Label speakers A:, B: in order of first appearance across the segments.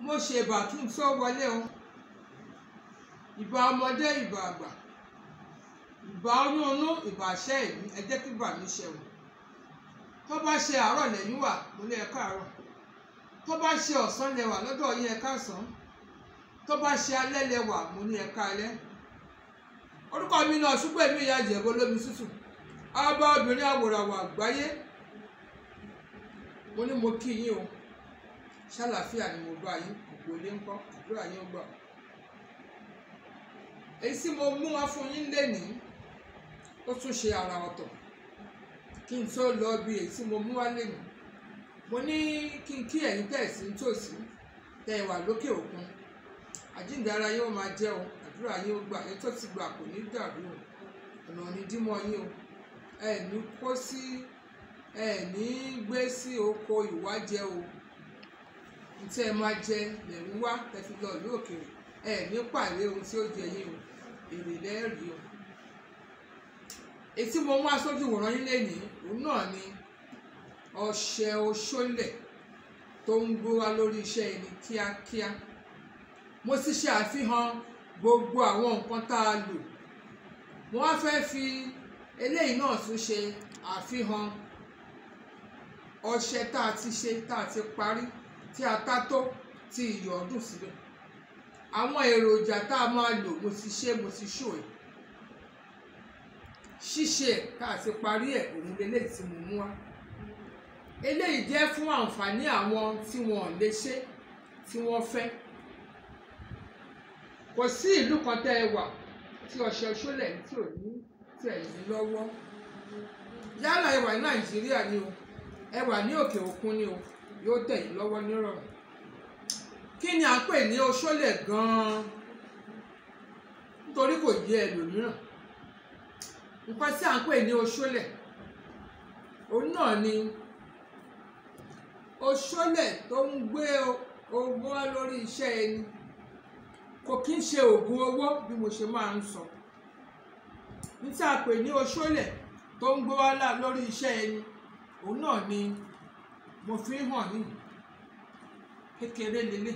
A: mo ṣe ìbà kí n tó wọlé o ìbà ọmọdé ìbà àgbà ìbà oyún inú ìbà àṣẹ ìlú ẹ jẹ́ kí bà mí ṣe o tó bá ṣe àárọ̀ lẹ́yìn wà mo ní ẹ káàárọ̀ tó bá ṣe ọ̀sán lẹ́wà lọ́dọ̀ yín ẹ káàsán tó bá ṣe alẹ́ lẹ́wà mo ní ẹ káalẹ́ orúkọ mi náà ṣùgbọ́n èmi ìyá ìjẹ̀bú olómi tútù ọba obìnrin àwòràwọ̀ àgbáyé mo ní mo kí yín o ṣàlàáfíà ni mo bá yín òpó ilé ńkọ́ àdúrà yín ó gbà èyí tí mo mú wá fún yín lénìí ó tún ṣe àrà ọ̀tọ̀ kí n tó lọ bí èyí tí mo mú wá lénìí mo ní kí n kí ẹ̀yin tẹ̀sí nítòsí tẹ̀ wà lókè òkun àjíǹde ara yín ó máa jẹ́ o àdúrà yín ó gbà èyí tó ti gbà kò ní dàrú o ọ̀nà ò ní dímọ̀ yín o ẹ ní kó sí ẹ ní gbé sí oko ìwájẹ o ntẹ́ ẹ máa jẹ lẹ́rú wá tẹ́fi lọ ìlú òkèèrè ẹ ní pàdé ohun tí ó jẹ yín o èrè lẹ́rìí o ètí mo mú aṣojú ìwòran yín lénìí òun náà ni ọṣẹ oṣólẹ̀ tó ń gbé wá lórí iṣẹ́ ẹni kíákíá mo ti ṣe àfihàn gbogbo àwọn nǹkan tá a lò wọ́n á fẹ́ fi eléyìí náà tún ṣe àfihàn ọṣẹ tá a ti ṣe tá a ti parí tí a tá tó tí iyọ̀ ọdún síbẹ̀ àwọn èròjà tá a máa lò mo ti ṣe mo ti ṣò ẹ̀ ṣíṣe ẹ̀ tá a ti parí ẹ̀ òun lélẹ́yìí tí mo mú wá eléyìí jẹ́ fún àǹfààní àwọn tí wọn ò lè ṣe tí wọ́n fẹ́ kò sí ìlú kan tẹ́ ẹ wà tí ọṣẹ ṣólẹ̀ tí ò ní tẹ̀ yín lọ́wọ́ yálà ẹ wà ní nàìjíríà ni o ẹ wà ní òkè òkun ni o yóò tẹ̀ yín lọ́wọ́ nírọ̀rùn kí ni à ń pè ní oṣólẹ̀ gan-an nítorí kò yé ẹlòmíràn nǹkan tí à ń pè ní oṣólẹ̀ òun náà ni oṣólẹ̀ tó ń gbé owó wá lórí iṣẹ́ ẹni kò kí ń ṣe oògùn owó bí mo ṣe máa ń sọ ní tí a pè ní oṣólẹ̀ tó ń gbé wá lórí iṣẹ́ ẹni òun náà ni mo fi ń hàn yìí kékeré lélẹ̀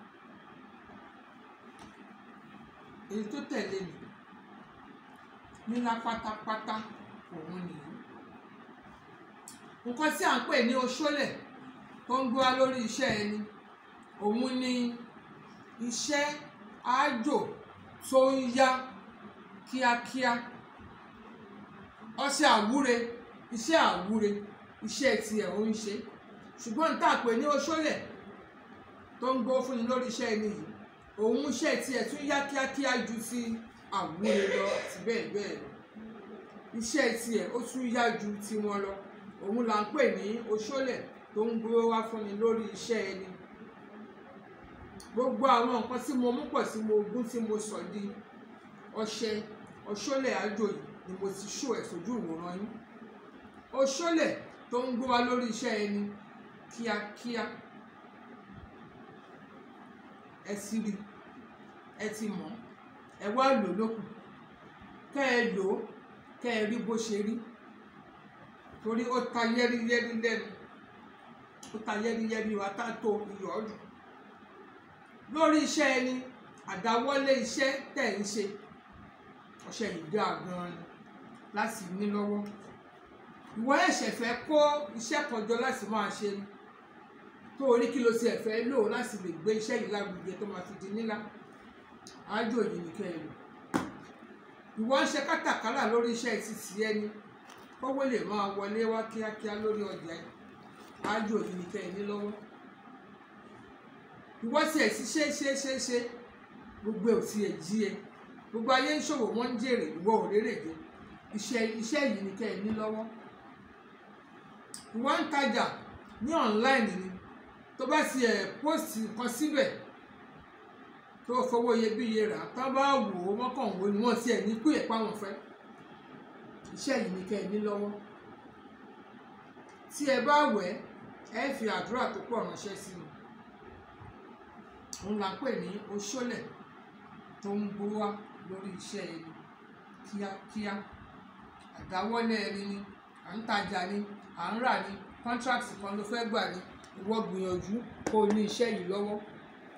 A: èyí tó tẹ̀lé mi nílá pátápátá òun nìyí nǹkan tí à ń pè ní oṣólẹ̀ tó ń gbé wá lórí iṣẹ́ ẹni òun ni iṣẹ́ àjò tó ń yá kíákíá ọṣẹ àwúre iṣẹ́ àwúre iṣẹ́ tiẹ̀ ó ń ṣe ṣùgbọ́n tá a pè ní oṣólẹ̀ tó ń gbó fúnni lórí iṣẹ́ ẹni yìí òun iṣẹ́ tiẹ̀ tún yá kíákíá ju ti àwúre lọ àti bẹ́ẹ̀ bẹ́ẹ̀ lọ iṣẹ́ tiẹ̀ ó tún yá ju tiwọn lọ òun là ń pè ní oṣólẹ̀ tó ń gbó wá fúnni lórí iṣẹ́ ẹni gbogbo àwọn nǹkan tí mo mú pọ̀ tí mo gún tí mo sọ di ọṣẹ ọṣólẹ̀ àjò yìí ni mo ti ṣó ẹ̀ sójú ìwòran yín oṣólẹ̀ tó ń gbé wa lórí iṣẹ́ ẹni kíákíá ẹ ti rí ẹ ti mọ̀ ẹ wá lò lókun kẹ́ ẹ lò ó kẹ́ ẹ rí bó ṣe rí torí ó ta yẹ́rìyẹ́rì lẹ́nu ó ta yẹ́rìyẹ́rì wa tá tó iyọ̀ ọdún lórí iṣẹ́ ẹni àdáwọ́lé iṣẹ́ tẹ̀ ń ṣe ọṣẹ yìí dáa gan-an ni láti ní lọ́wọ́ ìwọ ẹ̀ṣẹ̀ fẹ́ kó iṣẹ́ kan jọ láti máa ṣe ni tó o ní kí ló tiẹ̀ fẹ́ lò láti lè gbé iṣẹ́ yìí lárugẹ tó máa fi di nílá àájò yìí ní kẹ́ ẹ lò ìwọ ń ṣe kátàkárà lórí iṣẹ́ títí ẹni kówó lè máa wọlé wá kíákíá lórí ọjà yìí àájò yìí ní kẹ́ ẹ ní lọ́wọ́ ìwọ tiẹ̀ sí ṣe ṣe ṣe ṣe gbogbo ò tiẹ̀ jí ẹ gbogbo ayé ń ṣòwò wọ́n ń jèrè ìwọ ò rérè jẹ iṣẹ́ iṣẹ́ yìí ni kẹ́ ẹ ní lọ́wọ́ ìwọ ń tajà ní online ni tó bá ti ẹ̀ post nǹkan síbẹ̀ tó fowó iyebíye rà tó bá wò ó wọ́n kàn wò ni wọ́n ti ẹ̀ ní pé ẹ̀pá wọn fẹ́ iṣẹ́ yìí ni kẹ́ ẹ ní lọ́wọ́ tí ẹ bá wẹ̀ ẹ fi àdúrà tó pọ̀ ránṣẹ́ sí mi òun là ń pè ní oṣólẹ̀ tó ń gbó wá lórí iṣẹ́ ẹni kíákíá àdáwọ́lé ẹni ni à ń tajà ni à ń rà ni contract kan ló fẹ́ gbà ni ìwọ gbìyànjú kó o ní iṣẹ́ yìí lọ́wọ́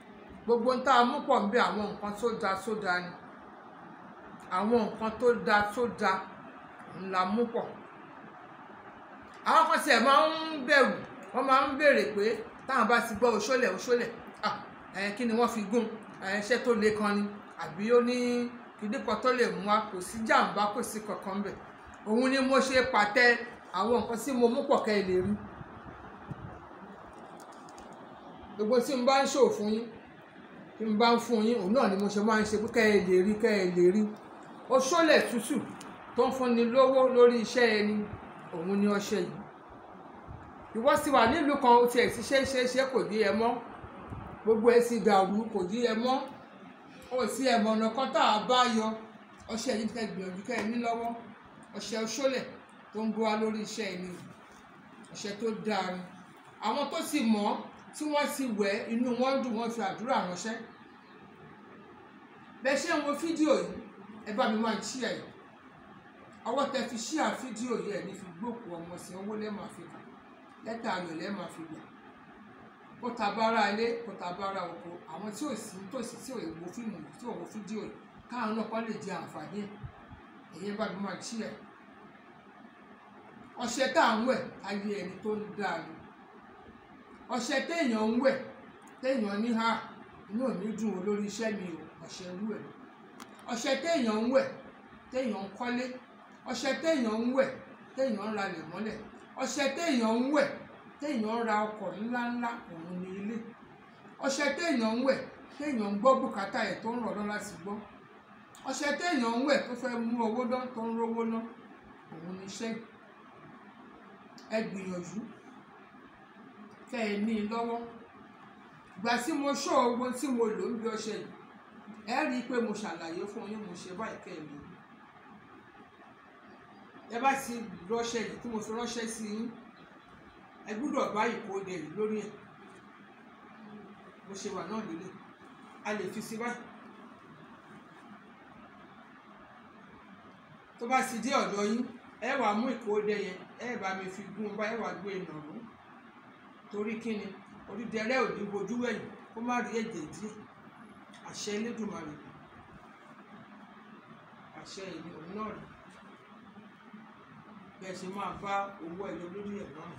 A: gbogbo ń tá a mú pọ̀ ń bẹ àwọn nǹkan tó da tó da ni àwọn nǹkan tó da tó da ńlá mú pọ̀ àwọn kan tiẹ̀ máa ń bẹ̀rù wọ́n máa ń béèrè pé táwọn bá ti gbọ́ òṣòlẹ̀ òṣòlẹ̀ ah ẹ̀ kí ni wọ́n fi gún ẹ̀ ṣẹ́ tó le kan ni àbí ó ní kíní kan tó lè mú wa kò sí jàǹbá kò sí kankan bẹ̀ òun ni mo ṣe pàtẹ àwọn nǹkan tí mo mú pọ̀ kẹ́ ẹ lè rí gbogbo tí n bá ń ṣòwò fún yín tí n bá ń fún yín òun náà ni mo ṣe máa ń ṣe pé kẹ́ ẹ lè rí kẹ́ ẹ lè rí òṣòlẹ̀ tútù tó ń fúnni lówó lórí iṣẹ́ ẹni òun ni ọṣẹ yìí ìwọ sì wà nílùú kan ó tiẹ̀ ti ṣe é ṣe é ṣe kò dí ẹ mọ́ gbogbo ẹ sì dàrú kò dí ẹ mọ́ ó sì ẹ mọ̀nà kan tá a bá yọ ọṣẹ yìí kẹ́ gbìyànjú kẹ́ ẹ ní lọ́wọ́ ọṣẹ òṣòlẹ̀ tó ń bọ́ wá lórí iṣẹ́ ẹni ọṣẹ tó dáa ni àwọn tó sì mọ̀ tí wọ́n sì wẹ̀ inú wọn dùn wọ́n fi àdúrà ránṣẹ́ bẹ́ẹ̀ ṣe ń wo fídíò yìí ẹ bá mi máa ń ṣí ẹ̀ yìí ọwọ́ tẹ fi ṣí à fídíò yìí ẹ̀ ní fi gbókù ọmọ sí owó lẹ́ẹ̀ma fi kà lẹ́tà ayọ̀ lẹ́ẹ̀ma fi gbà kó ta bára ilé kó ta bára oko àwọn tí ò sí tòsí tí ò wo fíìmù yìí tí ò wo fídíò yìí káwọn náà kọ́ lè jẹ àǹfààní ẹ̀ ẹ̀yẹ́ bá mi máa ṣí ẹ̀ ọṣẹ tá à ń wẹ̀ ayé ẹni tó ń dáa ni ọṣẹ téèyàn ń wẹ̀ téèyàn ní ha inú ò ní dùn ó lórí iṣẹ́ mi o ọṣẹ irú ẹ̀ ọṣẹ téèyàn ń wẹ̀ téèyàn ń kọ́lé ọṣẹ téèyàn ń wẹ̀ téèyàn ń ralẹ̀ mọ́lẹ̀ ọṣẹ téèyàn ń wẹ̀ téèyàn ń ra ọkọ̀ ńláńlá òun ní ilé ọṣẹ téèyàn ń wẹ̀ téèyàn ń gbọ́ bùkátà ẹ̀ tó ń rọ̀ lọ́la sí gbọ́ ọṣẹ téèyàn ń wẹ̀ tó fẹ́ mú owó dán tó ń rówó ná òun ní iṣẹ́ ẹ gbìyànjú kẹ́ ẹ ní i lọ́wọ́ ìgbà tí mo ṣọ́ owó tí mo lò ń bí ọṣẹ yìí ẹ rí i pé mo ṣàlàyé fún yín mo ṣe báyìí kẹ́ ẹ lò ó ẹ bá ti ránṣẹ́ yìí tí mo fi ránṣẹ́ sí yín ẹ gbúdọ̀ bá ìkóde yìí lórí ẹ̀ bó ṣe wà náà lélẹ̀ a lè fi sí báyìí tó bá ti dé ọ̀dọ̀ yín ẹ wàá mú ìkóde yẹn ẹ bá mi fi gún un bá ẹ wàá gbé e nàró torí kíni orídẹrẹ́ ò ní bojú wẹ̀yìn kó má rí ẹ̀jẹ̀ díẹ̀ àṣẹ Elédùmarè àṣẹ ìní òun náà rèé bẹ́ẹ̀ ṣe máa bá owó ẹyọ lórí ẹ̀ náà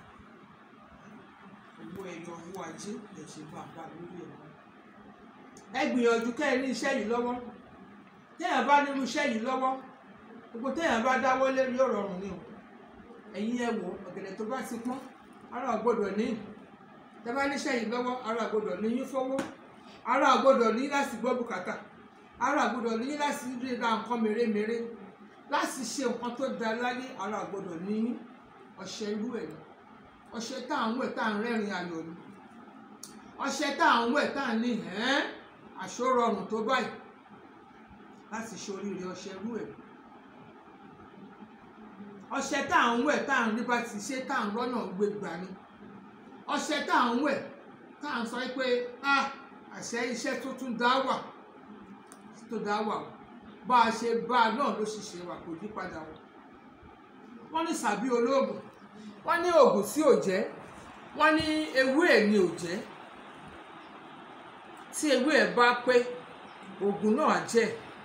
A: owó ẹyọ owó ajé bẹ́ẹ̀ ṣe máa bá lórí ẹ̀ náà. ẹ gbìyànjú kẹ́ ẹ ní iṣẹ́ yìí lọ́wọ́ téèyàn bá nínú iṣẹ́ yìí lọ́wọ́ gbogbo téèyàn bá dáwọ́ lérí ọ̀rọ̀ ọ̀run ni o ẹ̀yin ẹ wò ọ̀gẹ̀dẹ̀ tó bá ti pọ́n ara gbọ́dọ̀ ní tẹ́ bá níṣẹ́ yìí lọ́wọ́ ara gbọ́dọ̀ ní yín fowó ara gbọ́dọ̀ ní láti gbọ́ bùkátà ara gbọ́dọ̀ ní láti rí ra nǹkan mèremère láti ṣe nǹkan tó da láyé ara gbọ́dọ̀ ní ọṣẹ irú ẹ̀ ni ọṣẹ tá à ń wẹ̀ tá à ń rẹ́rìn ayọ̀ ni ọṣẹ tá à ń wẹ̀ tá à ń ní ẹ́n àṣọrọrùn tó báyìí láti ṣoríire ọṣẹ irú ẹ̀ ọṣẹ tá à ń wẹ̀ tá à ń rí bá ti ṣe tá à ń rọ́nà gbé gbà ni ọṣẹ tá à ń wẹ̀ tá à ń sọ pé ah àṣẹ iṣẹ́ tó tún dá wà tó dá wà o bá a ṣe bá a náà ló ṣe ṣe wà kò yí padà wọ wọ́n ní sàbí olóògùn wọ́n ní oògùn tí ò jẹ́ wọ́n ní ewé ẹ̀ ni ò jẹ́ tí ewé ẹ̀ bá pé oògùn náà jẹ́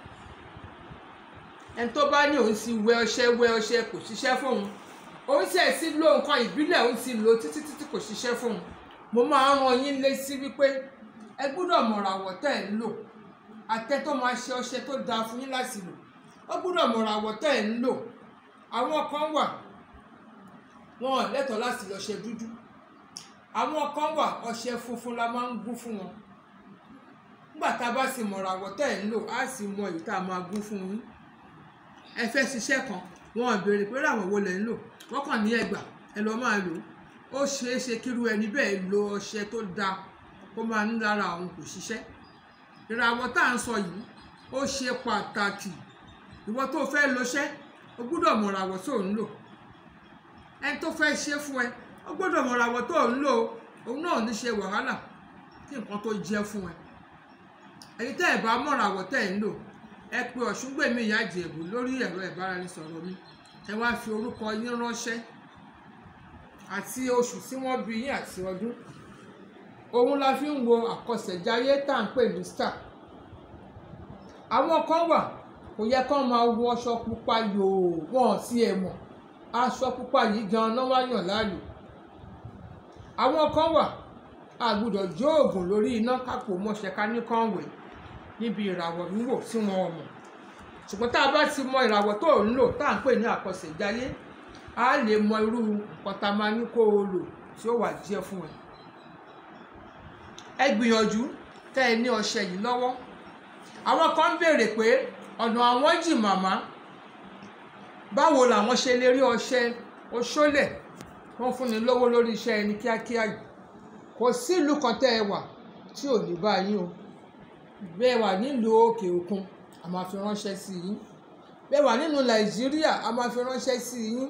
A: ẹni tó bá ní òun ti wẹ ọṣẹ wẹ ọṣẹ kò ṣiṣẹ́ fóun òun sì ẹ̀ sí lo nǹkan ìbílẹ̀ òun ti lò títí títí kò ṣiṣẹ́ fóun mo máa ń ran yín létí wípé ẹ gbọ́dọ̀ mọ̀ràwọ̀ tẹ́ ẹ̀ ń lò àtẹ tó máa ṣe ọṣẹ tó dáa fún yín láti lò ó gbọ́dọ̀ mọ̀ràn àwọ̀ tẹ́ ẹ̀ ń lò àwọn kan wà wọn ò lẹ́tọ̀ọ́ láti lọ ṣe dúdú àwọn kan wà ọṣẹ funfun la máa ń gún fún wọn nígbà tá a bá sì mọ̀ràn àwọ̀ tẹ́ ẹ̀ ń lò á sì mọ èyí tá a máa gún fún yín ẹ fẹ́ ṣiṣẹ́ kan wọn ò béèrè pé ràwọ̀ wo lẹ̀ ń lò wọ́n kàn ní ẹgbà ẹ lọ máa lò ó ṣeé ṣe kíru ẹni bẹ́ẹ̀ lo ọṣẹ tó dáa kó máa ń lára òun kò ṣiṣẹ́ ìràwọ̀ tá à ń sọ yìí ó ṣe pàtàkì ìwọ tó fẹ́ lọṣẹ́ o gbúdọ̀ mọ̀ ìràwọ̀ tó ń lò ẹni tó fẹ́ ṣe fún ẹ o gbúdọ̀ mọ̀ ìràwọ̀ tó ń lò òun náà ní ṣe wàhálà kí nǹkan tó jẹ́ fún ẹ èyí tẹ́ ẹ̀ bá mọ̀ ìràwọ̀ tẹ́ ẹ̀ ń lò ẹ pe ọ̀ṣungbèmí ìyá ìjẹ̀bù lórí ẹ̀rọ ìbáraẹnisọ̀rọ̀ mi ẹ wá fi orúkọ yín ránṣẹ́ àti oṣù tí wọ́n bí yín àti ọdún òun la fi ń wo àkọsẹ̀jáyé tá à ń pè ní star àwọn kan wà kò yẹ kán máa wọ aṣọ pupa yòò wọn sí ẹ mọ̀ aṣọ pupa yìí gan náà wá yàn láàyò àwọn kan wà a gbọ́dọ̀ jó oògùn lórí iná kápò mọṣẹ ká ní kán wẹ̀ níbi ìràwọ̀ wíwò tí wọn ò mọ̀ ṣùgbọ́n tá a bá ti mọ ìràwọ̀ tó ń lò tá à ń pè ní àkọsẹ̀jáyé a lè mọ irú nǹkan tá a máa ní kó o lò tí ó wà jẹ́ fún ẹ ẹ gbìyànjú tẹ́ ẹ ní ọṣẹ yìí lọ́wọ́ àwọn kan ń béèrè pé ọ̀nà àwọn jì màmá báwo làwọn ṣe lè rí ọṣẹ oṣólẹ̀ wọ́n fúnni lówó lórí iṣẹ́ ẹni kíákíá yìí kò sí ìlú kan tẹ́ ẹ wà tí ò ní bá yín o bẹ́ẹ̀ wà nílùú òkè òkun a máa fi ránṣẹ́ sí yín bẹ́ẹ̀ wà nínú nàìjíríà a máa fi ránṣẹ́ sí yín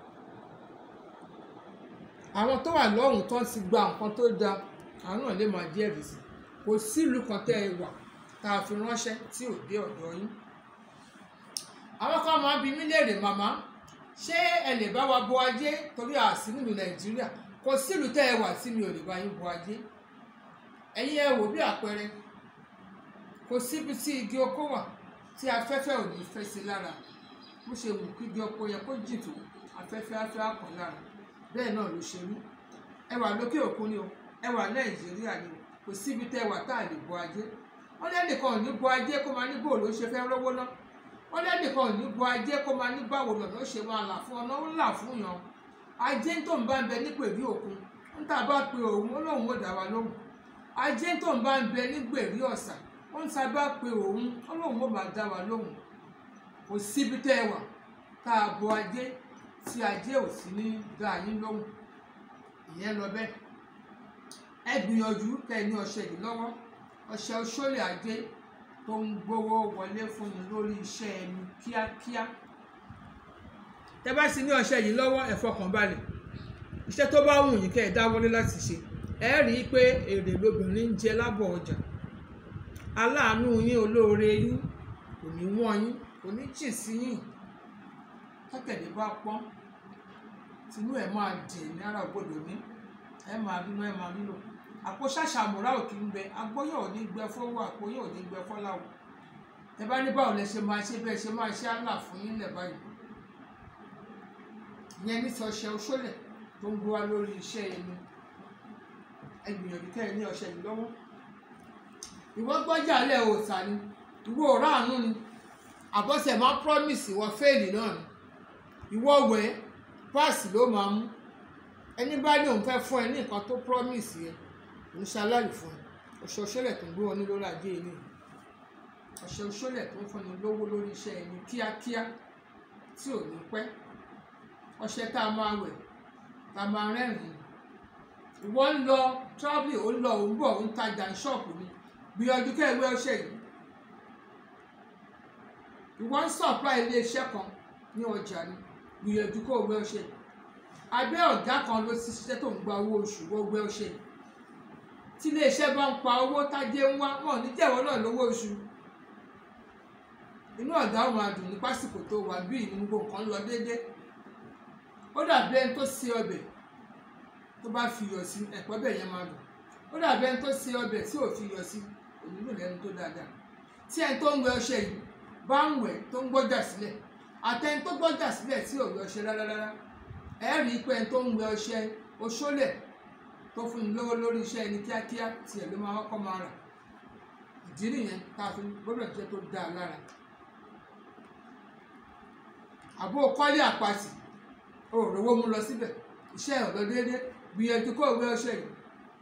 A: àwọn tó wà lọ́hùn tán ti gba nǹkan tó dáa àwọn náà lè máa jẹ́rìí sí kò sí ìlú kan tẹ́ ẹ wà tá a fi ránṣẹ́ tí ò dé ọ̀dọ̀ yín àwọn kan máa ń bi mí léèrè màmá ṣé ẹ lè bá wa bo ajé torí àsí nílùú nàìjíríà kò sílùú tẹ́ ẹ wà tí mi ò lè bá yín bo ajé ẹ̀yin ẹ wò bí àpẹẹrẹ kò síbi tí igi oko wà tí afẹ́fẹ́ ò ní fẹ́ sí lára bó ṣe wù kí igi oko yẹ kó jì tó afẹ́fẹ́ afẹ́ àpọ̀ lára bẹ́ẹ̀ náà ló ṣe rí ẹ wà lókè òkun ni o ẹ wà nàìjíríà ni o kò síbi tẹ́ ẹ wà tá a lè bo ajé wọ́n lẹ́nìkan ò ní bo ajé kó máa ní bò ló ṣe fẹ́ rówó ná wọ́n lẹ́nìkan ò ní bo ajé kó máa ní báwo lọ́nà ó ṣe máa là fún ọ̀nà ó là fún yàn ajé tó ń bá ń bẹ nípèrí òkun ń tà bá pe òun ó lóun ó dá wa lóhùn ajé tó ń bá ń bẹ nígbèrí ọ̀sà ó ń ta bá pe òun ó lóun ó máa dá wa lóhùn kò síbi tẹ́ ẹ wà tá a bo ajé tí ajé ò sí ní dá yín lóhùn ìyẹn lọ bẹ́ẹ̀ ẹ gbìyànjú kẹ́ ẹ ní ọṣẹ yìí lọ́wọ́ ọṣẹ oṣólè ajé tó ń gbówó wọlé fún ni lórí iṣẹ́ ẹni kíákíá tẹ́ bá sì ní ọṣẹ yìí lọ́wọ́ ẹ fọkàn balẹ̀ iṣẹ́ tó bá wù yín kẹ́ ẹ dáwọ́lé láti ṣe ẹ rí i pé èrè lobìnrin ń jẹ lábọ̀ ọjà aláàánú yín olóore yín kò ní wọ́n yín kò ní jì sí yín tọ́kẹ̀dẹ̀ bá pọ́n tinú ẹ̀ máa dì ní ara ògbódò ní ẹ máa bínú ẹ máa nílò àpò ṣàṣàmùrà òkè ń bẹ agbóyè ò ní gbẹ fọwọ́ àpòyè ò ní gbẹ fọláwọ ẹ bá ní báwo lẹ ṣe máa ṣe bẹ́ẹ̀ ṣe máa ṣe àlà fún yín lẹ̀ báyìí ìyẹn ní sọ ọṣẹ oṣólẹ̀ tó ń gbé wá lórí iṣẹ́ ẹni ẹ gbìyànjú kẹ́ ẹ ní ọṣẹ yìí lọ́wọ́ ìwọ gbọ́jà lẹ̀ òòtà ni ìwọ ò ráàánú ni àbọ̀sẹ̀ máa promise ìwọ fẹ́ẹ̀lì náà ni ìwọ wẹ̀ páàsì ló máa mú ẹni bá ní òun fẹ́ fún ẹ ní nǹkan tó promise yẹn òun ṣaláì fún ẹ ọṣẹ òṣèlè tó ń gbé wọn ní lórí ajé ilé ọṣẹ òṣèlè tó ń fúnni lówó lórí iṣẹ́ ẹni kíákíá tí ò ní pẹ́ ọṣẹ tá a máa wẹ̀ tá a máa rẹ́rìn-ín ìwọ ń lọ travel ó ń lọ ó ń bọ̀ ó ń tajà ní ṣọ́ọ̀pù ni gbìyànjú kẹ́ ẹ wẹ̀ ọṣẹ yìí ìwọ ń supply ilé iṣẹ́ kan ní ọjà ni gbìyànjú kó o wẹ̀ ọṣẹ yìí abẹ́ ọ̀gá kan ló ti ṣiṣẹ́ tó ń gba owó oṣù wọ́n wẹ̀ ọṣẹ yìí tí iléeṣẹ́ bá ń pa owó tájé ń wá wọn ò ní jẹ́wọ́ náà lówó oṣù inú ọ̀gá ò máa dùn ní pásìkò tó wà bí ìnú gbogbo nǹkan lọ déédé ó dàbí ẹni tó ṣe ọbẹ̀ tó bá fi iyọ̀ sí ẹ̀pọ̀ bẹ̀ yẹn máa dùn ó dàbí ẹni tó ṣe ọbẹ̀ tí ò fi iyọ̀ sí onílù lẹ́nu tó dáadáa tí ẹni tó ń wẹ̀ ọṣẹ yìí bá ń wẹ̀ tó ń gbọ́jà sílẹ̀ àtẹni tó gbọ́jà sílẹ̀ tí ò wẹ̀ ọṣẹ rárá rárá ẹ rí i pé ẹni tó ń wẹ̀ ọṣẹ oṣólẹ̀ tó fún ni lówó lórí iṣẹ́ ẹni kíákíá tiẹ̀ ló máa kọ́kọ́ máa rà ìdí nìyẹn tá a fi gbọ́dọ̀ jẹ́ tó dáa lára àbó kọ́lé àpàtì o ò rówó mú lọ síbẹ̀ iṣẹ́ ẹ̀ lọ déédé gbìyànjú kó ìwé ọṣẹ yìí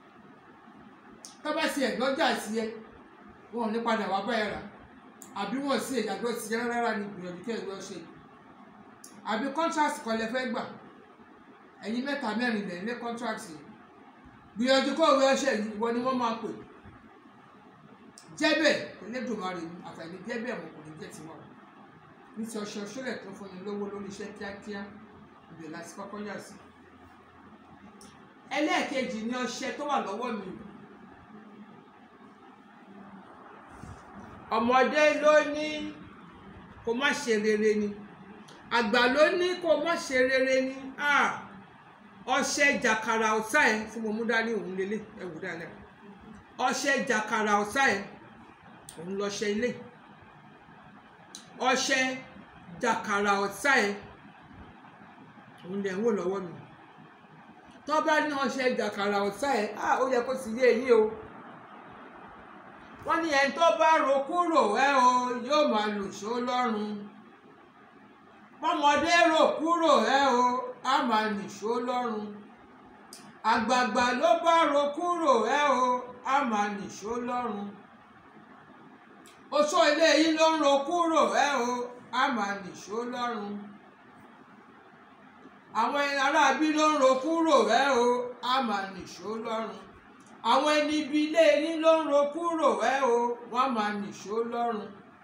A: tọ́ba sí ẹ̀gbọ́jà sí ẹ wọn ò ní padà wá bá ẹ rà àbí wọn sí ìyàgbọ́ sí ẹ rárá ní gbìyànjú kó ìwé ọṣẹ yìí àbí contract kan lẹ fẹ́ gbà ẹ̀yin mẹ́ta mẹ́rin lẹ̀ ní contract yìí gbìyànjú kó ìwé ọṣẹ yìí ìwọ ni wọ́n máa pè jẹ́bẹ̀ Elédùmarè ni àfàìní jẹ́bẹ̀ wọn kò ní jẹ́ tiwa ní ti ọṣẹ ọṣẹlẹ̀ tó fún ni lówó lórí iṣẹ́ kíákíá ibẹ̀ láti kọ́kọ́ yà sí. ẹlẹ́ẹ̀kejì ni ọṣẹ tó wà lọ́wọ́ mi ọmọdé ló ní kó má ṣe rere ni àgbà ló ní kó má ṣe rere ni ọṣẹ jàkàrà ọ̀tá ẹ̀ tí mo mú dání òun lélẹ̀ ẹ wò dáadáa ọṣẹ jàkàrà ọ̀sá ẹ̀ òun lọṣẹ ilé ọṣẹ jàkàrà ọ̀sá ẹ̀ òun lẹ̀ ń wò lọ́wọ́ mi tó bá ní ọṣẹ jàkàrà ọ̀sá ẹ̀ á ó yẹ kó sì yé eyín o wọ́n ní ẹni tó bá ro kúrò ẹ o yóò máa lùṣó lọ́rùn bọ́mọdé rò kúrò ẹ o á máa nìṣó lọ́rùn àgbààgbà ló bá ro kúrò ẹ o á máa nìṣó lọ́rùn oṣó ilé yìí ló ń ro kúrò ẹ o á máa nìṣó lọ́rùn àwọn aráabí ló ń ro kúrò ẹ o á máa nìṣó lọ́rùn àwọn ẹni ibi ilé yín ló ń ro kúrò ẹ o wọ́n máa nìṣó lọ́rùn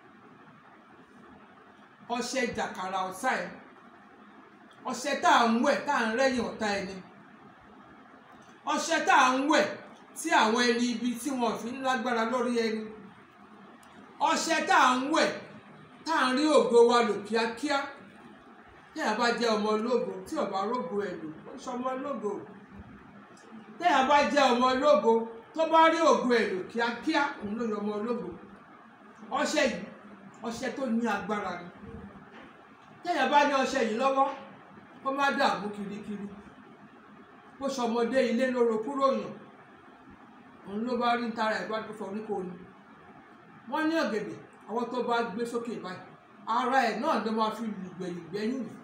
A: ọṣẹ jàkàrà ọ̀sá ẹ̀ ọṣẹ tá à ń wẹ̀ tá à ń rẹ́yìn ọ̀tá ẹni ọṣẹ tá à ń wẹ̀ tí àwọn ẹni ibi tí wọn fi ń lágbára lórí ẹni ọṣẹ tá à ń wẹ̀ tá à ń rí ògo wa lò kíákíá téèyàn bá jẹ́ ọmọ ológo tí ó bá rógo ẹ̀ lò ó ṣe ọmọ ológo téèyàn bá jẹ́ ọmọ ológo tó bá rí ògo ẹ̀ lò kíákíá òun ló yọ ọmọ ológo ọṣẹ yìí ọṣẹ tó ní agbára ni téèyàn bá ní ọṣẹ yìí lọ́wọ́ kó má dààmú kirikiri bó ṣọmọdé ilé lóró kúrò yàn òun ló bá rí tara ẹ̀ bá tó fọ oríkó ni wọ́n ní ọ̀gẹ̀dẹ̀ àwọn tó bá gbé sókè báyìí ara ẹ̀ náà ló máa fi lùgbẹ̀yìn gbẹ́yìn rì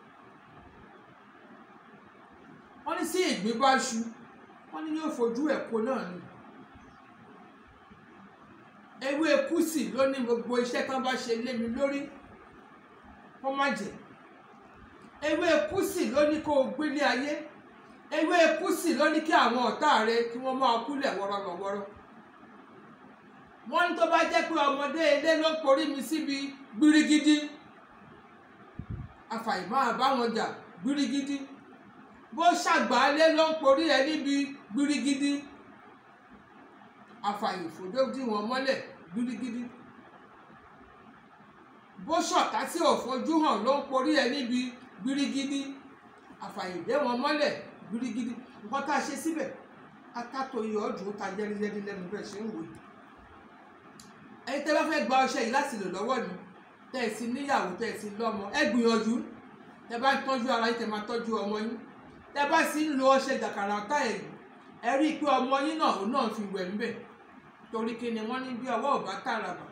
A: wọ́n ní sí ìgbín bá ṣu wọ́n ní yóò fojú ẹ̀kọ́ náà ni ewé kùsì ló ní gbogbo iṣẹ́ tán bá ṣe lé mi lórí kó má jẹ́ ewé kùsì ló ní kó o gbélé ayé ewé kùsì ló ní kí àwọn ọ̀tá rẹ kí wọ́n máa kúlẹ̀ wọ́rọ́lọ́wọ́rọ́ wọ́n ní tó bá jẹ́ pé ọmọdé ilé ló porí mi síbi gbirigidi àfàìmọ́ àbáwọn jà gbirigidi bó ṣàgbálẹ̀ ló ń porí ẹ níbi gbirigidi àfàìfòdó dí wọn mọ́lẹ̀ gbirigidi bó ṣọ̀tá tí ò fojú hàn ló ń porí ẹ níbi gbirigidi àfàìdé wọn mọ́lẹ̀ gbirigidi nǹkan tá a ṣe síbẹ̀ atátó iyọ̀ ọdún ta jẹ́rìjẹ́rì lẹ́nu bẹ́ẹ̀ ṣe ń wò yìí ẹni tẹ́ bá fẹ́ gba ọṣẹ yìí láti lò lọ́wọ́ mi tẹ́ ẹ sì níyàwó tẹ́ ẹ sì lọ́mọ ẹ gbìyànjú tẹ́ bá ń tọ́jú ara yín tẹ́ máa tọ́jú ọmọ yín tẹ́ bá sì ń lo ọṣẹ jàkàrà ọ̀tá ẹ̀ yìí ẹ rí i pé ọmọ yín náà òun náà fi wẹ̀ ńbẹ̀ torí kí ni wọ́n ní bí ọwọ́ ò bá tààràbà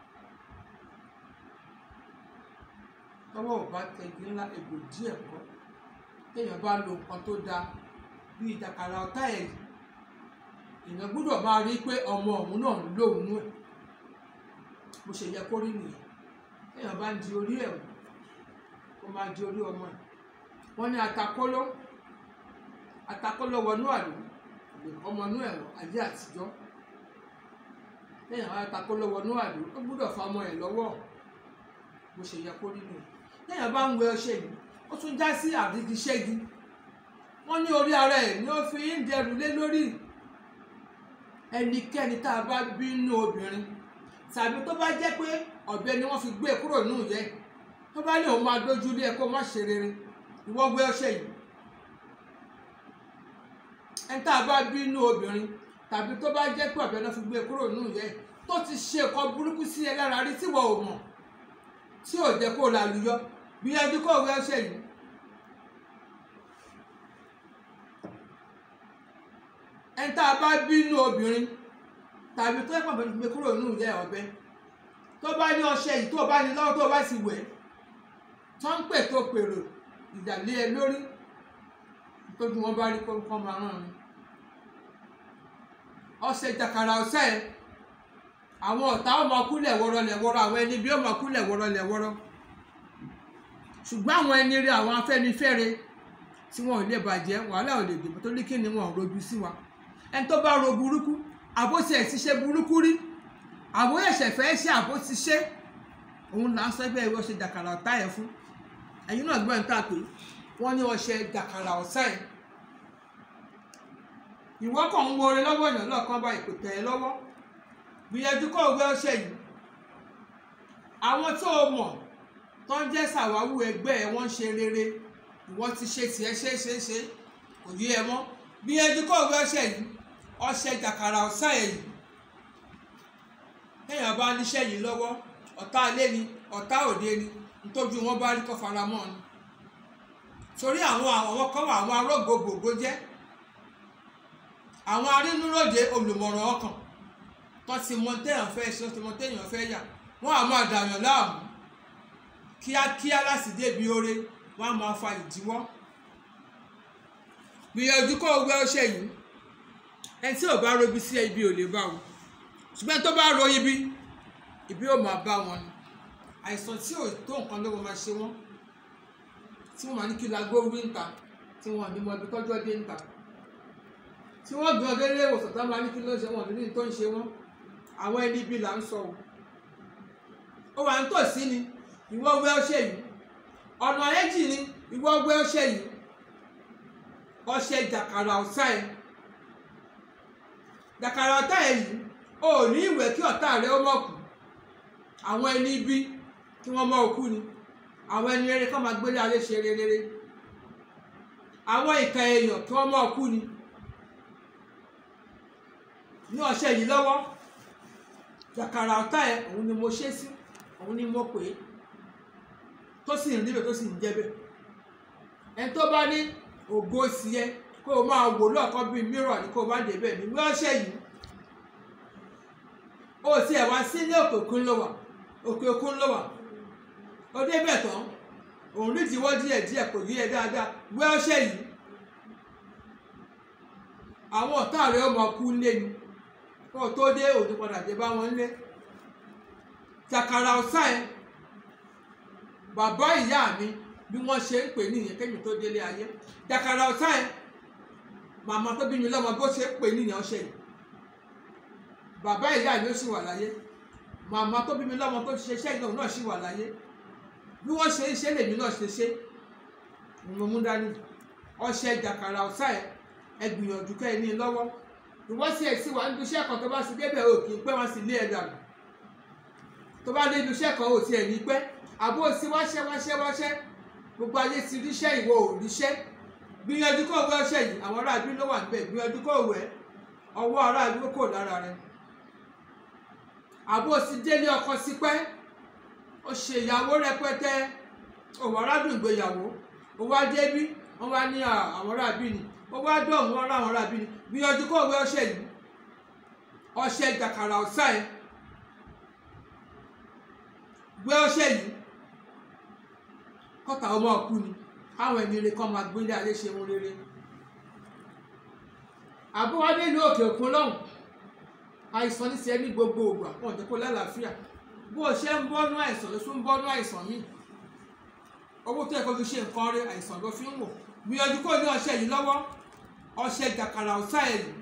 A: tọwọ́ ò bá tẹ̀gí ńlá egbò díẹ̀ kọ́ téèyàn bá lo nǹkan tó dáa bí ìjàkàrà ọ̀tá ẹ̀ yìí èèyàn gbọ́dọ̀ máa rí i pé ọmọ òun náà ń lò òun ẹ̀ bó ṣe yẹ kó rí nìyẹn téèyàn bá ń di orí ẹ̀ kó máa di orí ọmọ ẹ̀ wọ́n ní atakóló atakóló wọnú àlù ọmọ inú ẹ̀rọ ayé àtijọ́ téèyàn bá atakóló wọnú àlù ó gbọ́dọ̀ fa ọmọ ẹ̀ lọ́wọ́ bó ṣe yẹ kó rí nìyẹn téèyàn bá ń wẹ ọṣẹ yìí ó tún já sí àrígiṣẹ́gi wọ́n ní orí ara ẹ̀ ni ó fi ń dẹrù lé lórí ẹnikẹ́ni tá a bá bínú obìnrin tàbí tó bá jẹ́ pé ọ̀bẹ ni wọ́n fi gbé e kúrò nínú ìyẹ́ tó bá ní òun máa dójú lé ẹ kó má ṣe rere ìwọ gbé ọṣẹ yìí ẹni tá a bá bínú obìnrin tàbí tó bá jẹ́ pé ọ̀bẹ náà fi gbé e kúrò nínú ìyẹ́ tó ti ṣe nǹkan burúkú sí ẹ lára rí tí wọ́n ò mọ̀ tí ò jẹ́ kó o lálùyọ gbìyànjú kó o wẹ ọṣẹ yìí ẹni tá a bá bínú obìnrin tàbí tó yẹ pàpẹ gbé kúrò nínú ìyá ọ̀bẹ tó bá ní ọṣẹ yìí tó bá ní lọ́wọ́ tó bá sì wẹ̀ tó ń pè tó pèrò ìdàlẹ́ ẹ lórí tójú wọn bá rí kọ́ máa rán ni ọṣẹ jàkàrà ọṣẹ ẹ àwọn ọ̀tá ọmọ kúlẹ̀ wọ́rọ́ lẹ̀ wọ́rọ́ àwọn ẹni bí ọmọ kúlẹ̀ wọ́rọ́ lẹ̀ wọ́rọ́ ṣùgbọ́n àwọn ẹni rí àwọn afẹ́nifẹ́re tí wọn ò lè bàjẹ́ wàhálà ò lè dìbò tó ní kí ni wọn ò rojú sí wa ẹni tó bá ro burúkú àbóṣe ẹ̀ ti ṣe burúkú rí àbó ẹ̀ṣẹ̀ fẹ́ ṣe àbó ti ṣe òun là ń sọ pé ìwọ ṣe jàkàrà ọ̀tá ẹ̀ fún ẹ̀yin náà gbọ́n ta pé wọ́n ní ọṣẹ jàkàrà ọ̀sá ẹ̀ ìwọ kàn ń wo orin lọ́wọ́ èèyàn lọ́ọ̀kan bá ìpè tẹ̀ ẹ́ lọ́wọ́ gbìyànjú kó o gbé ọṣẹ yìí àwọn tó o mọ̀ tó ń jẹ́ sàwáwù ẹgbẹ́ ẹ̀ wọ́n ń ṣe rere ìwọ ti ṣe tiẹ̀ ṣe ṣe ṣe kò yé ẹ mọ́ gbìyànjú kó o gbé ọṣẹ yìí ọṣẹ jàkàrà ọ̀sá ẹ̀ yìí téèyàn bá níṣẹ́ yìí lọ́wọ́ ọ̀tá ilé ni ọ̀tá òde ni nítorí wọn bá rí kọ́ fara mọ́ ni torí àwọn àwọn kan wà àwọn arógbòbògbò jẹ́ àwọn arínúròde olùmọ̀ràn ọkàn tó ti mọ téèyàn fẹ́ ṣe tó ti mọ téèyàn fẹ́ yà wọ́n á máa dàyàn láàmú kíákíá láti débi oore wọ́n á máa fa ìdíwọ́ gbìyànjú kó o gbé ọṣẹ yìí ẹni tí ò bá robi sí ibi ò lè bá wọn ṣùgbọ́n tó bá ro ibi ibi ò máa bá wọn ni àìsàn tí ò tó nǹkan ló máa ṣe wọ́n tí wọ́n máa ní kí lagbó wí ń ta tí wọ́n ní mọ ibi tọ́jú ọdẹ ń ta tí wọ́n gbé ọdẹ ilé ìwòsàn tó máa ní kí ló ń ṣe wọ́n ní tó ń ṣe wọ́n àwọn ẹni ibi là ń sọ o ó wà ń tòsí ni ìwọ gbé ọṣẹ yìí ọ̀nà ẹ̀jì ni ìwọ gbé ọṣẹ yìí ọṣẹ jàkàrà ọ̀sá ẹ̀ jàkàrà ọ̀tá ẹ̀ yìí o ò ní ìwẹ̀ kí ọ̀tá rẹ ó mọ̀ kú àwọn ẹni ibi kí wọ́n mọ̀ òkú ni àwọn ẹni rere kọ́ máa gbélé ayé ṣe rere àwọn ìka èèyàn kí wọ́n mọ̀ òkú ni ní ọṣẹ yìí lọ́wọ́ jàkàrà ọ̀tá ẹ̀ òun ni mo ṣe sí òun ni mo pè é tó sì ń níbẹ̀ tó sì ń jẹ́bẹ̀ ẹni tó bá ní ògo sí ẹ kó o máa wò lọ́ọ̀kan bíi mìíràn ní kó o má débẹ̀ ní wíwáṣẹ́ yìí ó ti ẹ̀ wá sí ní òkè òkun ló wà òkè òkun ló wà ó débẹ̀ tán òun rí tiwọ́ díẹ̀ díẹ̀ kò yí ẹ dáadáa wíwáṣẹ́ yìí àwọn ọ̀tá rẹ̀ ó máa kú lé ni kó o tó dé òní padà dé bá wọn lé jàkàrà ọ̀sá ẹ bàbá ìyá mi bí wọ́n ṣe ń pè nìyẹn kémi tó délé ayé jàkàrà ọ̀sá ẹ màmá tó bí mi lọ́mọ bó ṣe ń pè nìyẹn ọṣẹ yìí bàbá ìyá mi ó sì wà láyé màmá tó bí mi lọ́mọ tó ṣe iṣẹ́ ìnáwó náà sì wà láyé bí wọ́n ṣe ń ṣe lèmi náà ṣe ṣe mo mú dání ọṣẹ jàkàrà ọ̀sá ẹ ẹ gbìyànjú kẹ́ ẹ ní lọ́wọ́ ìwọ́n sì ẹ̀ sí wà níbi iṣẹ́ kan tó bá sì débẹ̀ ò kì í pẹ́ wọ́n sì lé ẹ̀ dànù tó bá dé ibi iṣẹ́ kan ò tiẹ̀ ní pẹ́ àbó sí wáṣẹ́ wáṣẹ́ wáṣẹ́ gbogbo ayé ti ríṣẹ́ ìwọ ò ríṣẹ́ gbìyànjú kó wẹ ọṣẹ yìí àwọn aráàlú ló wà níbẹ̀ gbìyànjú kó wẹ ọwọ́ aráàlú kò lára rẹ àbó sí délé ọkọ sí pẹ́ ó ṣe ìyàwó rẹpẹtẹ òwò aládùn ìgbéyàwó ó wá débí wọ́n wá ní àwọn aráàlú ni ó wá dọ̀hún wọn láwọn aráàlú ni gbìyànjú kó wẹ ọṣẹ yìí ọṣẹ jàkàrà ọ̀sá ẹ̀ gbé ọṣẹ yìí kọta ọmọ ọkú ni káwọn ẹni rere kan máa gbélé ayé ṣe wọn rere àbúwádé ìlú òkè òkun lọ́hùn àìsàn ní tiẹ̀ ní gbogbo ògbà wọn ò jẹ́ kó lálàáfíà bó o ṣe ń bọ́nú àìsàn ló tún ń bọ́nú àìsàn míì owó tó yẹ kó fi ṣe nǹkan rẹ àìsàn ló fi ń wò gbìyànjú kó ní ọṣẹ yìí lọ́wọ́ ọṣẹ jàkàrà ọ̀sá ẹ̀ yìí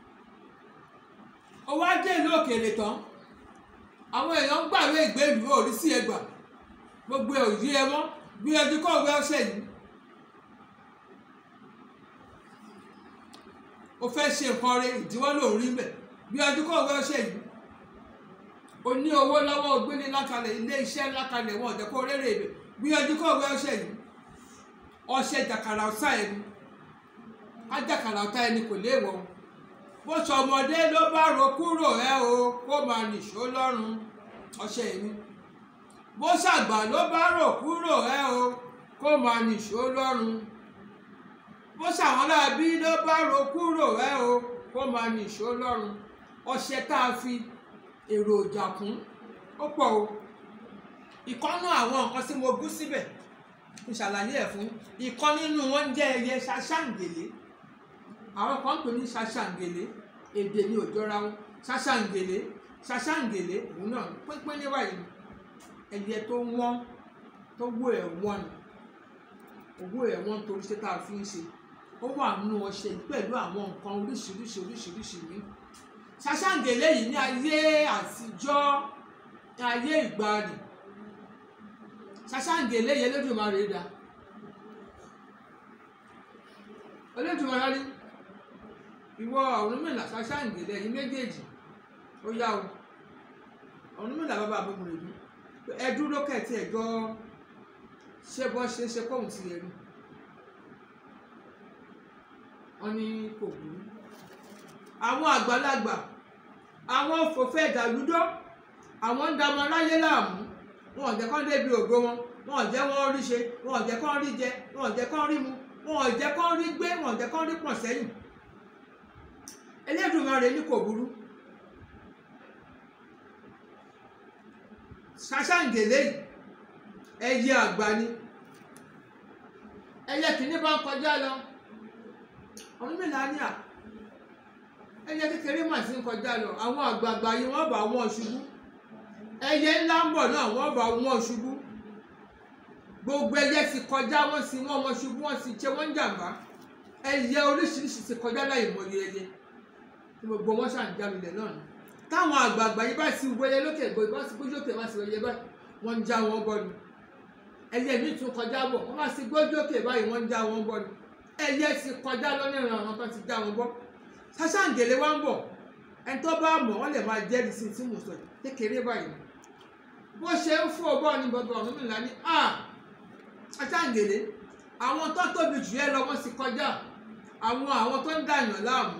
A: owó á dé ìlú òkèèrè tán àwọn èèyàn ń gbàwé ìgbélú òrí sí ẹgbà gbogbo ẹ̀ ò yí ẹ mọ́ gbìyànjú kó wẹ ọṣẹ yìí o fẹ́ ṣe nǹkan rẹ ìdíwọ́ lòún rí bẹ̀ gbìyànjú kó wẹ ọṣẹ yìí o ní owó lọ́wọ́ o gbélé lákalẹ̀ ilé iṣẹ́ lákalẹ̀ wọn ọ̀dẹ́ kó rérè ibẹ̀ gbìyànjú kó wẹ ọṣẹ yìí ọṣẹ jàkàrà ọ̀sá ẹni á jàkàrà ọ̀tá ẹni kò léèwọ̀ bó sọmọdé ló bá ro kúrò ẹ o kó máa nìṣó lọ́rùn ọṣẹ yìí ni bó ṣàgbà ló bá rò kúrò ẹ o kó máa nìṣó lọ́rùn bó ṣàwọn láàbí ló bá rò kúrò ẹ o kó máa nìṣó lọ́rùn ọṣẹ tá a fi èròjà kún ó pọ̀ o ìkọ́nú àwọn nǹkan tí mo gún síbẹ̀ ń ṣàlàyé ẹ̀ fún ìkan nínú wọn jẹ́ ẹyẹ ṣaṣáǹgèlé àwọn kan ń pè ní ṣaṣáǹgèlé èdè ní òjọra wọn ṣaṣáǹgèlé ṣaṣáǹgèlé òun náà pínpín níwáyé ni ẹyẹ tó wọ́n tó wó ẹ̀ wọ́n ni owó ẹ̀ wọ́n torí ṣé tá a fi ń ṣe ó wà nínú ọṣẹ yìí pẹ̀lú àwọn nǹkan oríṣiríṣi oríṣiríṣi mi ṣaṣáǹgèlé yìí ní ayé àtijọ́ ní ayé ìgbàanì ṣaṣáǹgèlé yẹn lódùmarè dá olódùmarè rí ìwọ Ọ̀rúnmìlà ṣaṣáǹgèlé yìí méjèèjì ó yá o Ọ̀rúnmìlà bàbá àbúrò rẹ̀ mi ẹ dúró kẹtì ẹ jọ ṣé bọ́ ṣe ṣe kóhun ti yẹ rí wọn ní kò burú àwọn àgbàlagbà àwọn fòfẹ́ ìdàlúdọ́ àwọn ń dàmọ́ láyé láàmú wọn ò jẹ́ kán débi ògo wọn wọn ò jẹ́ wọ́n rí ṣe wọn ò jẹ́ kán rí jẹ wọn ò jẹ́ kán rí mu wọn ò jẹ́ kán rí gbé wọn ò jẹ́ kán rí pọ̀n sẹ́yìn Elédùmarè ní kò burú ṣàṣàǹgèlè yìí ẹyẹ àgbà ni ẹyẹ kìíní bá ń kọjá lọ ọdún mélòó ní à ẹyẹ kékeré mà sí ń kọjá lọ àwọn àgbààgbà yìí wọ́n bá wọn ṣubú ẹyẹ ńlá ń bọ̀ náà wọ́n bá wọn ṣubú gbogbo ẹyẹ sì kọjá wọ́n sì wọ́n wọn ṣubú wọ́n sì ṣe wọ́n jàǹbá ẹyẹ oríṣiríṣi sì kọjá láì mọye ẹyẹ tí gbogbo wọn ṣàǹjálulẹ̀ náà ni táwọn àgbààgbà yìí bá sì wọlé lókè gbòòrò bá sì gbójú òkè bá sì wọlé báyìí wọ́n ń já wọn bọ́ ni ẹyẹ mi tún kọjá bọ̀ wọ́n bá sì gbójú òkè báyìí wọ́n ń já wọn bọ́ ni ẹyẹ sì kọjá lọ́nà ìrànràn kan ti já wọn bọ́ ṣàṣàǹgẹ̀lẹ̀ wá ń bọ̀ ẹni tó bá mọ̀ wọ́n lè máa jẹ́rìí sí tí mo sọ yìí kékeré báyìí bó ṣe ń fò bọ́ ní bàbá Ọ̀rúnmìlà ní à ṣàṣàǹgẹ̀lẹ̀ àwọn tó tóbi jù ẹ lọ wọ́n sì kọjá àwọn àwọn tó ń dàyàn láàmú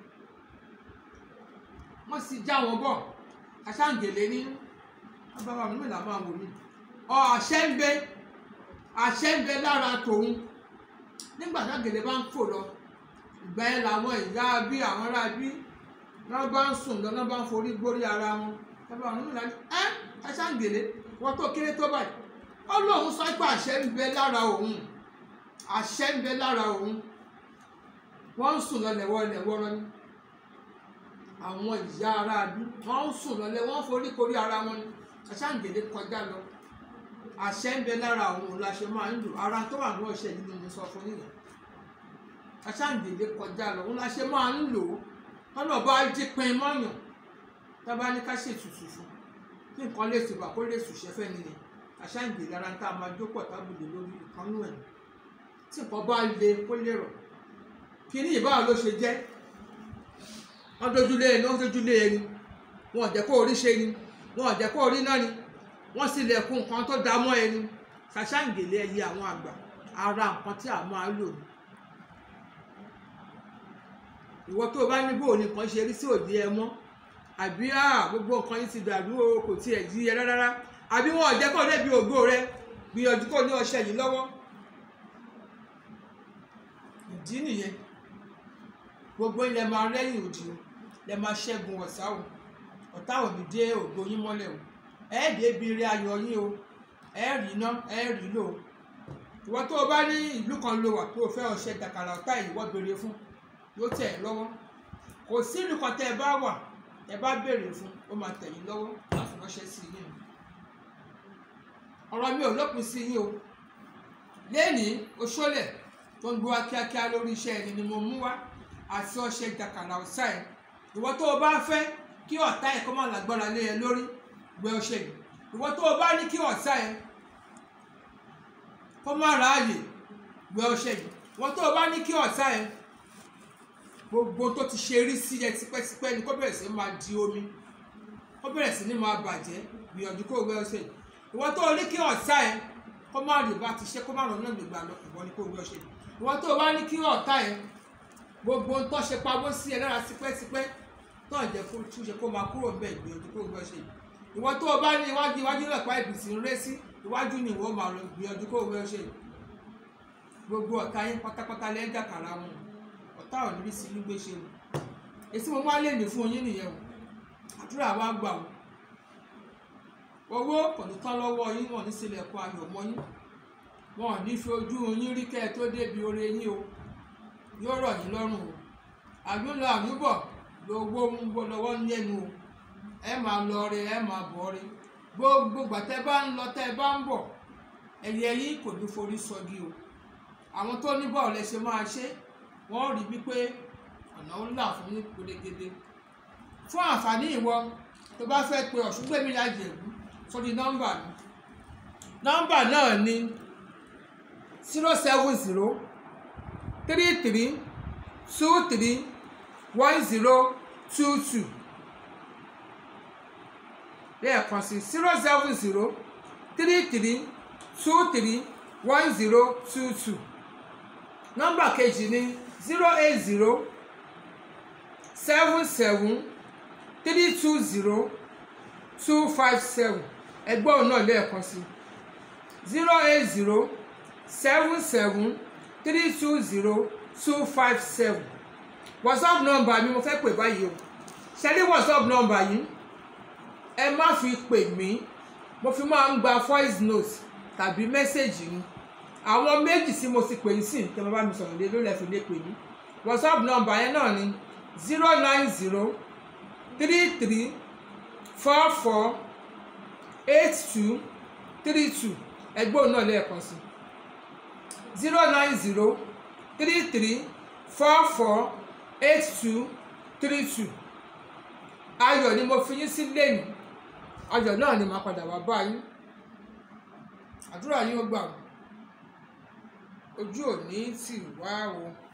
A: wọ́n sì já wọn bọ̀ ṣàṣàǹgẹ̀lẹ̀ ní bàbá Ọ̀rúnmìlà máa wò mí ọ àṣẹ ń bẹ àṣẹ ń bẹ lára tòun nígbà ṣàǹgẹ̀lẹ̀ bá ń fò lọ ìgbà yẹn làwọn ìyá bí àwọn ará bí wọn bá ń sùn lọ wọn bá ń forí gbórí ara wọn bàbá Ọ̀rúnmìlà ní ẹ ṣàṣàǹgẹ̀lẹ̀ wọn tó kéré tó báyìí ó lóun sọ pé àṣẹ ń bẹ lára òun àṣẹ ń bẹ lára òun wọn ń sùn lọ lẹwọ lẹwọrọ ni àwọn ìyá ara bí wọn ń sùn lọ lẹ wọn forí korí ara wọn ni ṣàṣàǹgẹ̀lẹ̀ kọjá lọ àṣẹ ń bẹ lára òun la ṣe máa ń lò ara tó wà ní ọṣẹ yìí ni mo sọ fún yìnyín aṣáǹdèlé kọjá lọ òun la ṣe máa ń lò ó lọ́nà bá jí pin mọ́yàn tábà ní ká ṣètùtù fún kí nǹkan lè tùbà kó lè sùṣẹ́ fẹ́ nìyẹn aṣáǹdèlé ara ń tá a máa jókòó tábìlì lórí ìkànnú ẹ̀ tí nǹkan bá le kó lè rọ̀ kí ní ìbára ló ṣe jẹ́ wọ́n dojúlé ẹni wọ́n dojúlé ẹni wọn ò jẹ́ kó orí ṣe ni wọn ò jẹ́ kó orí náà ni wọ́n sì lẹ̀kùn nǹkan tó dá mọ́ ẹni ṣàṣàǹgèlé ẹyẹ àwọn àgbà ara nǹkan tí a máa lò ní ìwọ tó o bá ní bò ní kan ṣe rí sí òde ẹ mọ́ àbí gbogbo nǹkan yìí ti dàrú o kò tiẹ̀ yí ẹ rárá àbí wọn ò jẹ́ kó débi ògo rẹ gbìyànjú kó ní ọṣẹ yìí lọ́wọ́ ìdí nìyẹn gbogbo ilẹ̀ máa rẹ́yìn òdì o lẹ máa ṣẹ́gun ọ̀tá o ọ̀tá ò ní dé ògo yín mọ́lẹ̀ o ẹ débi ire ayọ̀ yín o ẹ rí iná ẹ rí lò ó ìwọ tó o bá ní ìlú kan lo wà tó o fẹ́ ọṣẹ dàkàrà ọ̀tá ìwọ béèrè fún yóò tẹ̀ ẹ́ lọ́wọ́ kò sí ìlú kan tẹ́ ẹ bá wà ẹ bá béèrè fún ó máa tẹ̀ yín lọ́wọ́ láti ránṣẹ́ sí yín ọ̀rọ̀ mi ò lópin sí yín o lẹ́nìí oṣólẹ̀ tó ń gbé wá kíákíá lórí iṣẹ́ ẹni ni mo mú wá àti ọṣẹ dàkàrà ọ̀sá ẹ̀ ìwọ tó o bá fẹ́ kí ọ̀tá ẹ̀ kó má lágbára lé ẹ lórí gbé ọṣẹ yìí ìwọ tó o bá ní kí ọ̀tá ẹ̀ kó má ráàyè gbé ọṣẹ yìí ìwọ tó o bá ní kí ọ̀tá ẹ̀ gbogbo tó ti ṣe rí sí ẹ tipẹ́tipẹ́ ni kó bẹ̀rẹ̀ sí máa di omi kó bẹ̀rẹ̀ sí ní máa bàjẹ́ gbìyànjú kó wẹ ọṣẹ yìí ìwọ tó rí kí ọ̀tá ẹ kó má rí bá ti ṣe kó má rọ̀ náà nígbà lọ ìwọ ni kó wẹ ọṣẹ yìí ìwọ tó bá ní kí ọ̀tá ẹ gbogbo tó ṣe pamọ́ sí ẹ lára tipẹ́tipẹ́ tó jẹ́ kó túnṣe kó máa kúrò ń bẹ̀ gbìyànjú kó wẹ ọṣẹ yìí ìwọ tó bá ní iwájú iwájú lọ́pàá ìbìsí ń ré sí iwájú ni ìwọ máa lọ gbìyànjú kó wẹ ọṣẹ yìí gbogbo ọ̀tá yín pátápátá lẹ́jà kàrà wọn ọ̀tá ò níbi sí gbígbé ṣe o èsì mo wá lè ní fún yín nìyẹn o àdúrà wa gbà o owó kò ní tán lọ́wọ́ yín wọ́n ní sílẹ̀kùn ayọ̀ mọ́ yín wọn ò ní fi ojú yín rí kẹ́ ẹ tó débi oore yín o yóò rọ̀ yín lọ́rùn o àgbélọ àmúbọ̀ lówó ń bọ́ lọ́wọ́ ń lẹ́nu o ẹ máa lọ rẹ ẹ máa bọ̀ rẹ gbogbo gbàtẹ́ bá ń lọ tẹ́ ẹ bá ń bọ̀ ẹ̀yẹ yín kò ní forí sọgi o àwọn tó ní bọ́ọ̀lù ẹ ṣe máa ṣe wọ́n rí wípé ọ̀nà ńlá fún yín pérégedé fún àǹfààní ìwọ tó bá fẹ́ pe ọ̀ṣungbẹ́mi lájẹ̀bú sórí nọ́mbà mi nọ́mbà náà ni zero seven zero three three two three one zero two two lẹ́ẹ̀kan sí zero seven zero three three two three one zero two two nọ́mbà kejì ni zero eight zero seven seven three two zero two five seven ẹgbẹ́ òun náà lẹ́ẹ̀kan sí zero eight zero seven seven three two zero two five seven whatsapp number mi mo fẹ́ pè báyìí o ṣe ní whatsapp number yìí ẹ má fi pè mí mo fi máa ń gba voice note tàbí mẹ́sẹ̀gì ni àwọn méjì tí mo ti pè ń sìn tẹ́ mo bá mi sọ̀rọ̀ lé lórí ẹ̀fìn lè pè mí whatsapp number yẹn náà ni zero nine zero three three four four eight two three two ẹgbẹ́ òun náà lẹ́ẹ̀kan sí zero nine zero three three four four eight two three two ayọ̀ ni mo fi yín sí lẹ́nu ayọ̀ náà ni màá padà wá bá yín àdúrà yín ó gbà wọ́n ojú ò ní tì wá o.